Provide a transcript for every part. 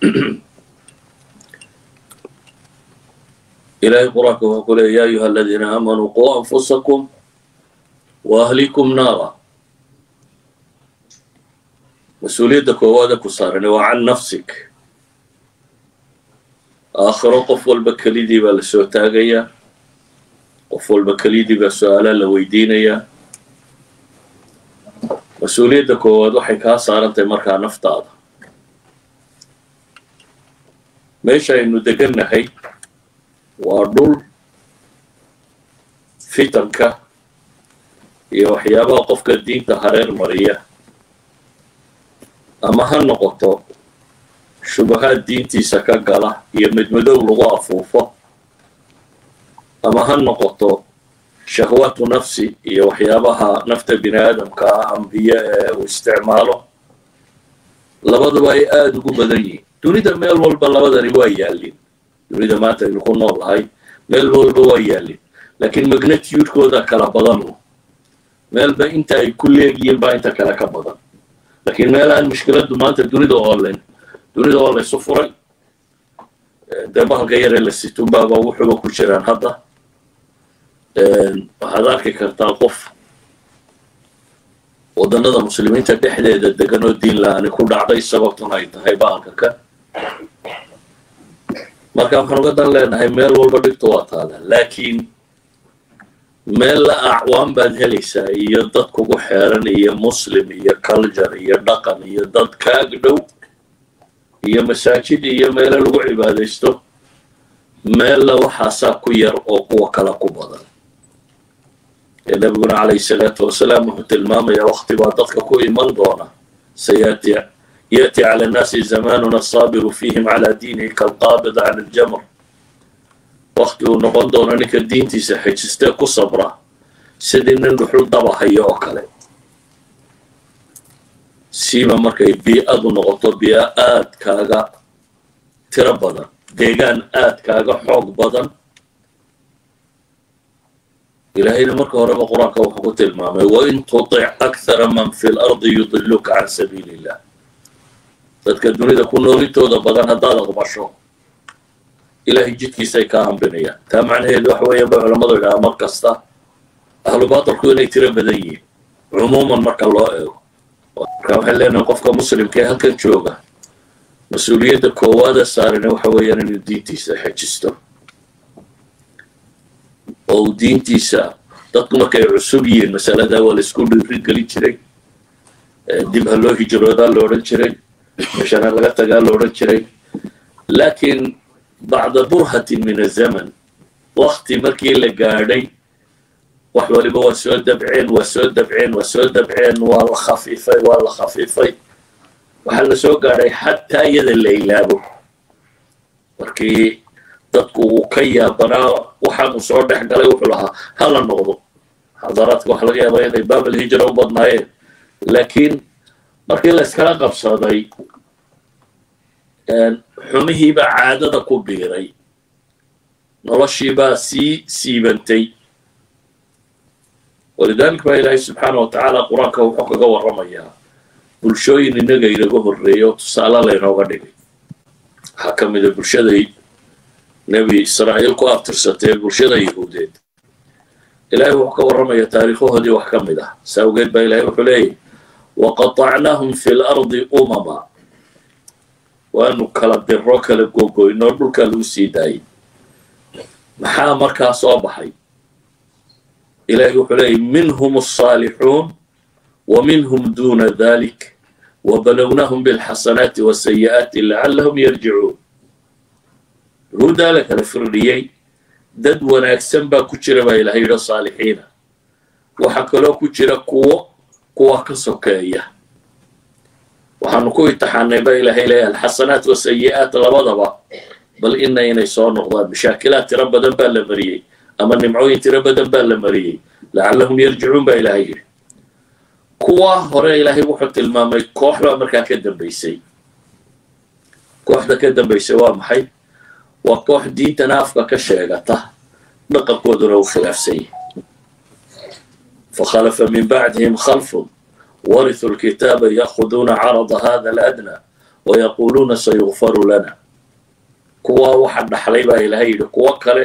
ilaahay qur-aanka wuxuu ku leeya ya ayuha aladiina aamanuu quu anfusakum wa ahlikum naara mas-uuliyadda koowaada ku saarane waa can nafsik aakhiro qof walba kelidii baa la soo taagayaa qof walba kelidii baa su-aalaa la weydiinayaa mas-uuliyadda koowaad waxay kaa saarantahay markaa naftaada meesha aynu degannahay waa dhul fitanka iyo waxyaabaha qofka diinta hareer mariya ama ha noqoto shubahaad diintiisa ka gala iyo midmadow lagu afuufo ama ha noqoto shahwaatu nafsi iyo waxyaabaha nafta bini aadamka ah ambiye ee uu isticmaalo labaduba ay aada ugu badan yihiin dunida meel walba labadani waa yaallin dunida maanta aynu ku nool nahay meel walba waa yaallin laakiin magnatiyudkooda kala badanu meelba inta ay ku leegyihiin baa inta kale ka badan laakiin meel aan mushkiladdu maanta dunida oolen dunida oo laysu furay dee bahalka yaree la situnbaaba wuxuuba ku jiraan hadda waxaad arki kartaa qof waddanada muslimiinta dhexdeeda degan oo diin la-ani ku dhacday sababtuna ay tahay bahalka kan marka waxaan uga dan leenahay meel walba dhibta waa taala laakiin meel la acwaan baad helaysaa iyo dad kugu xeeran iyo muslim iyo culture iyo dhaqan iyo dad kaag dhow iyo masaajid iyo meelo lagu cibaadaysto meella waxaasaa ku yar oo kuwa kale ku badan ee nabiguna calayhi salaatu wasalaam wuxuu tilmaamayaa wakti baa dadka ku iman doona sayati yأتي على الناس زمان الصابر فيهم على دينه كالقابض عن الجمر وقti uu noqon doono ninka diintiisa xejistee ku sabra sidii nin dhuxul daba hayo oo kale siiba markay bii-adu noqoto bii-a aad kaaga tiro badan deegaan aad kaaga xoog badan ilaahayna marka horeba qur-aanka wuxuu ku tilmaamay wain tutic akthara man fi lardi yudiluka can sabiili illah dadka dunida ku noolintooda badan haddaad aqbasho ilaahay jidkiisay kaa hambinayaan taa macnaheedu waxa weeyaan bay culammadu idhaha mar kasta ahlu baatilku inay tiro badan yihiin cumuuman marka loo eego marka waxay leenahay qofka muslimka ee halkan jooga mas-uuliyadda koowaada saarina waxa weeyaan inuu diintiisa xejisto oo uu diintiisa dadku markay cusub yihiin masaladaa waa la isku dhiirigelin jiray dib ha loo hijroodaa la odhan jiray meeshana laga tagaa la odhan jiray laakiin bacda burhatin min azaman wakti markii la gaadhay wax waliba waa soo dabceen waa soo dabceen waa soo dabceen waa la khafiifay waa la khafiifay waxaa la soo gaadhay xataa iyada la ilaabo markii dadku uu ka yaabanaa waxaanu soo dhex galay wuxuu lahaa hala noqdo xadaraadka waxa laga yaabaa inay baabal hijra u badnaayeen laakiin markii la iskala qabsaday xumihiibaa caadada ku biiray noloshiibaa sii siibantay walidalik baa ilaahay subxaana wa tacaala qur-aanka wuxuu kaga warramayaa bulshooyin innaga inaga horreeya oo tusaale laynooga dhigay waxaa ka mida bulshaday nebi israa'iil ku abtirsatay bulshada yahuudeed ilaahay wuxuu ka warramaya taariikhahoodii wax ka mid ah saa awgeed baa ilahay wuxuu leeyahy waqatacnaahum fi lardi umama waanu kala diro kala gogoynoo dhulkaa lagu sii daayay maxaa markaa soo baxay ilahay wuxuu leeyay minhum الصaalixuun wa minhum duna dalik wabalownahum biاlxasanaati wasayi'aati lacalahum yarjicuun yahuuddaa la kala firdhiyey dad wanaagsan baa ku jira baa ilahay yidho saalixiina waxaa kaloo ku jira kuwo kuwa ka sokeeya waxaanu ku imtixaanay ba ilaahay leeyahay alxasanaat wasayi'aat labadaba bal ina inay soo noqdaan mashaakilaad tiro badan baa la mariyey ama nimcooyin tiro badan baa la mariyey lacallahum yarjicuun baa ilaahay yidhi kuwa hore ilaahay wuxuu tilmaamay koox baa markaa ka dambaysay kooxda ka dambaysay waa maxay waa koox diintana afka ka sheegata dhaqankooduna u khilaafsan yahay فخلف من بعدهم خلف ورثوا الكتاب يأخذون عرض هذا الأدنى wayaquuluuna sayukfaru lana kuwaa waxa dhaxlay baa ilahay yidhi kuwo kale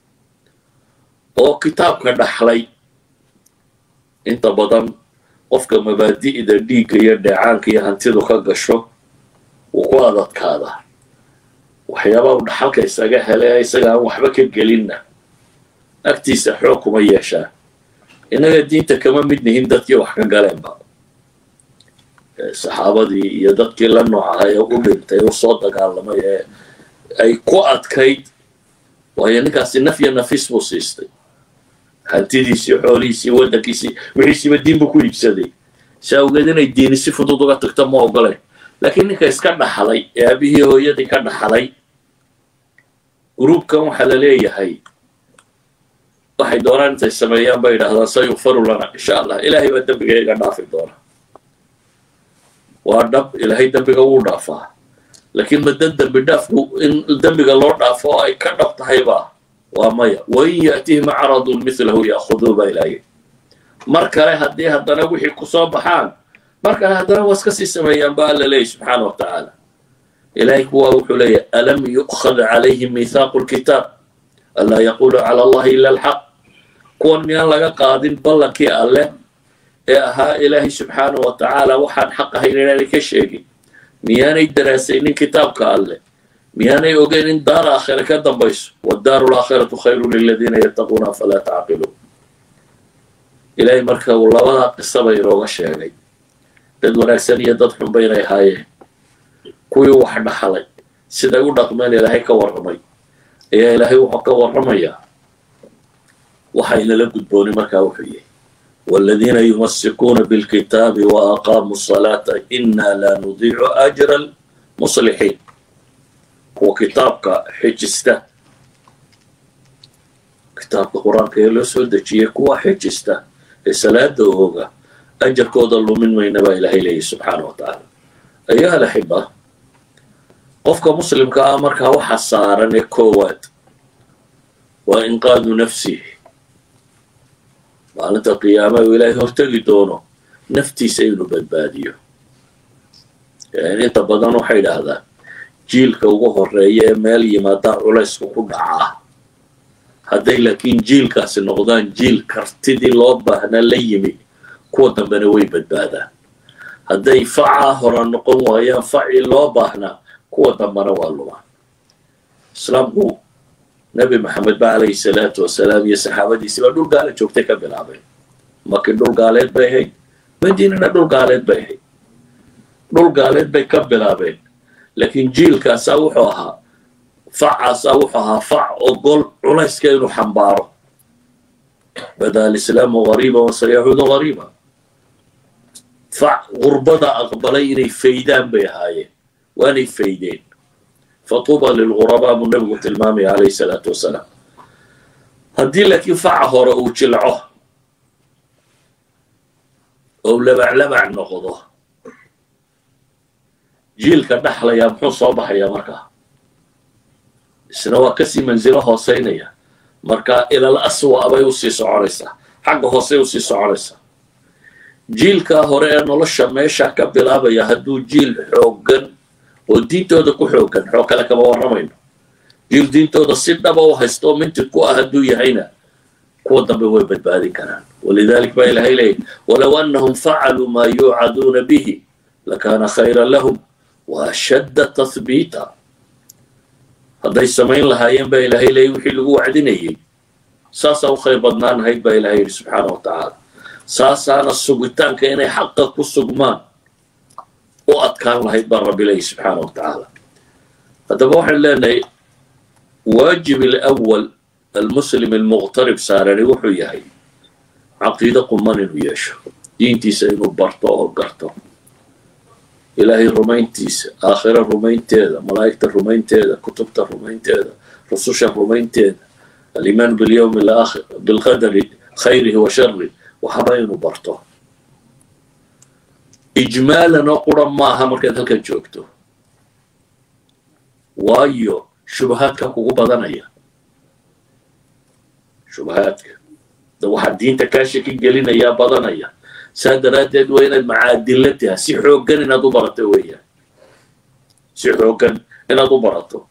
oo kitaabka dhaxlay inta badan qofka mabaadi'da dhiigga iyo dheecaanka iyo hantidu ka gasho wuu ku adadkaadaa waxyaabaa u dhaxalka isaga hele isaga aan waxba ka gelinna agtiisa xoog kuma yeeshaa innaga diinta kama mid nihin dadkii wax ka galeenba saxaabadii iyo dadkii la nooc ahaa ee u dhintay u soo dagaalamay ee ay ku adkayd waayo ninkaasi naf iyo nafis buu siistay hantidiisii xoolihiisii waddankiisii wixiisiiba diin buu ku iibsaday si awgeed inay diini si fudud uga tagto ma ogoleen laakiin ninka iska dhaxlay ee aabihii hooyadii ka dhaxlay gruubkan waxaa la leeyahay waxay doonaan intay sameeyaan bay yidhahdaan sayukfaru lana insha allah ilaahay baa dembiga iga dhaafi doona waa dhab ilaahay dembiga wuu dhaafaa laakiin madan dembi dhaafku in dembiga loo dhaafo oo ay ka dhab tahayba waa maya wain ya'tihim caradun milahu ya'khuduu baa ilaahay mar kale haddii haddana wixii kusoo baxaan mar kale haddana waa iska sii sameeyaan ba alla leeyahy subxaana wa tacaala ilahay kuwaa wuxuu leeyahy alam yu'khad calayhim miithaaqu lkitaab anlaa yaqulu cala allahi ila alxaq kuwan miyaan laga qaadin ballankii alleh ee ahaa ilaahay subxaana wa tacaala waxaan xaq ahayn inaanay ka sheegin miyaanay daraasaynin kitaabka alleh miyaanay ogeyn in daar aakhira ka dambayso waddaaru laakhiratu khayru liladiina yattaquuna afalaa tacqiluun ilaahay marka uu labadaa qisaba inooga sheegay dad wanaagsan iyo dad xunba inay ahaayeen kuwii wax dhaxlay siday u dhaqmeen ilaahay ka warramay ayaa ilaahay wuxuu ka warramayaa waxaynala gudbooni markaa wuxuu yahay والذين يمسكون بالكتاب وأقاموا الصلاة إنا لا نضيع أجر المصلحين هو كتابك حجسته كتابك قرآن كيلو سودة كوا حجسته الصلاة دوغا أجر كود الله من ما ينبى إلهي إليه سبحانه وتعالى أيها الأحبة قفك مسلم كأمرك هو حصارا كواد وإنقاذ نفسه maalinta qiyaama uu ilaahay hortegi doono naftiisa inuu badbaadiyo inta badan waxay idhaahdaan jiilka ugu horeeya ee meel yimaadaan culaysku ku dhacaa hadday laakiin jiilkaasi noqdaan jiil kartidii loo baahnaa la yimi kuwa dambena way badbaadaan hadday facaa hora noqon waayaan facii loo baahnaa kuwa dambena waa lumaan islaamku nabi maxamed ba calayhi salaatu wasalaam iyo saxaabadiisii baa dhul gaala joogtay ka bilaabeen maki dhul gaaleed bay ahayd madiinana dhul gaaleed bay ahayd dhul gaaleed bay ka bilaabeen laakiin jiilkaasaa wuxuu ahaa facaasaa wuxuu ahaa fac ogol culayska inuu xambaaro bada alislaamu gariiba wasayacuudu gariiba fac gurbada aqbalay inay faydaan bay ahaayeen waanay faydeen fatuuba lilgurabaa buu nabigu tilmaamaya calayhi salaatu wasalaam haddii laakiin faca hore uu jilco ou labaclabac noqdo jiilka dhaxlayaa muxuu soo baxayaa markaa isna waa kasii mansilo hooseynaya marka ilal aswa bay usii soconaysaa xagga hoosey usii soconaysaa jiilkaa hore ee nolosha meesha ka bilaabaya hadduu jiil xooggan oo diintooda ku xoogan xoog kale kama warramayno jiil diintooda si dhaba u haysta oo mintid ku ah hadduu yahayna kuwa dambe way badbaadin karaan walidalik baa ilahay leeyahy walow annahum facaluu maa yuucaduuna bihi lakaana khayran lahum wa ashadda tathbiita hadday samayn lahaayeen baa ilahay leeyay wixii lagu wacdinayay saasaa u khayr badnaan lahayd baa ilahay yidhi subxaana wa tacaala saasaana sugitaanka inay xaqa ku sugmaan u adkaan lahayd baa rabbi leeyahy subxaana wa tacaala haddaba waxaan leenahay waajib alawal almuslim almuqtarib saarani wuxuu yahay caqiido quman inuu yeesho diintiisa inuu barto oo garto ilaahay rumayntiisa aakhira rumaynteeda malaa'igta rumaynteeda kutubta rumaynteeda rususha rumaynteeda alimaan bilyawmi alaakhir bilqadari khayrihi wa shari waxaba inuu barto ijmaalan oo qura maaha markaad halkan joogto waayo shubahaadka kugu badanaya shubahaadka da waxaa diinta kaa shaki gelinayaa badanaya saa daraaddeed waa inaad macaadilla taha si xooggan inaad u barato weeyaan si xooggan inaad u barato